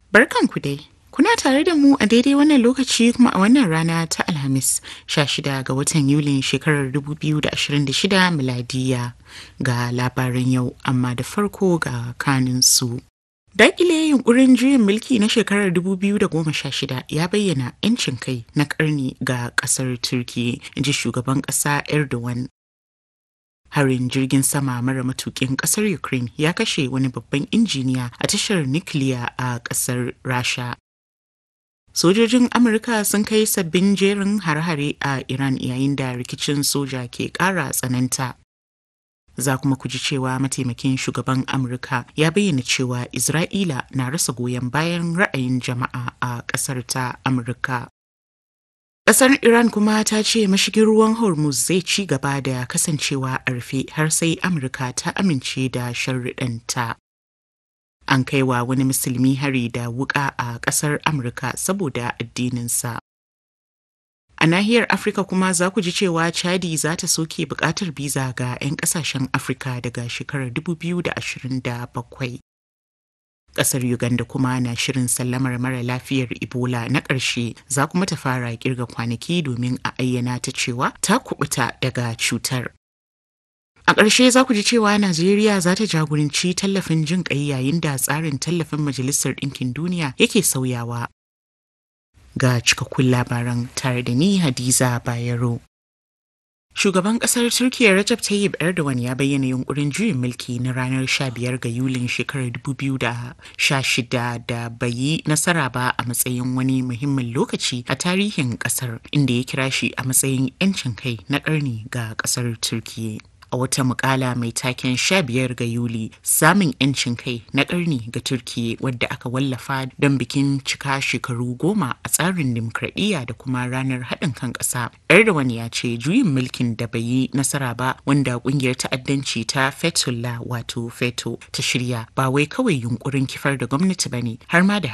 Barkanku dai. Kuna tare da mu a daidai wannan lokaci kuma a wannan rana ta Alhamis 16 ga watan Yulin shekarar 2026 miladiya ga labaran yau amma da farko ga kaninsu. Daƙile yunkurin juyin mulki na shekarar 2016 ya bayyana 'yancin kai na ƙarni ga ƙasar Turki, ji shugaban ƙasa Erdogan. Harin jirgin sama mara matukin ƙasar Ukraine ya kashe wani babban injiniya a tashar nukiliya a ƙasar Rasha. Sojojin Amurka sun kai sabbin jerin har-hare a Iran yayin da rikicin soja ke ƙara tsananta. Za kuma ku ji cewa mataimakin shugaban Amurka ya bayyana cewa Isra'ila na rasa goyon bayan ra'ayin jama'a a ƙasar ta Amurka. Ƙasar Iran kuma ta ce mashigin ruwan Hormuz zai ci gaba da kasancewa a rufe har sai Amurka ta amince da sharriɗanta. An kai wa wani musulmi hari da wuƙa a ƙasar Amurka saboda addininsa. A nahiyar Afirka kuma za ku ji cewa Chadi za ta soke buƙatar biza ga 'yan ƙasashen Afirka daga shekarar 2027. Ƙasar Uganda kuma na shirin sallamar mara lafiyar Ebola na ƙarshe za kuma ta fara kirga kwanaki domin a ayyana ta cewa ta kubuta daga cutar. A ƙarshe za ku ji cewa Najeriya za ta jagoranci tallafin jin ƙai yayin da tsarin tallafin Majalisar Ɗinkin Duniya yake sauyawa. Ga cikakkun labaran tare da ni Hadiza Bayero. Shugaban kasar Turkiyya Recep Tayyip Erdogan ya bayyana yunkurin juyin mulki na ranar 15 ga Yulin shekarar 2016 da bai yi nasara ba a matsayin wani muhimmin lokaci a tarihin kasar inda ya kira shi a matsayin 'yancin kai na ƙarni ga kasar Turkiyya. a wata mukala mai taken 15 ga Yuli samun 'yancin kai na ƙarni ga Turkiyya wadda aka wallafa don bikin cika shekaru goma a tsarin dimokuraɗiyya da kuma ranar haɗin kan ƙasa. Erdogan ya ce juyin mulkin da bai yi nasara ba wanda ƙungiyar ta'addanci ta Fethullah wato Feto ta shirya ba wai kawai yunkurin kifar da gwamnati ba ne har ma da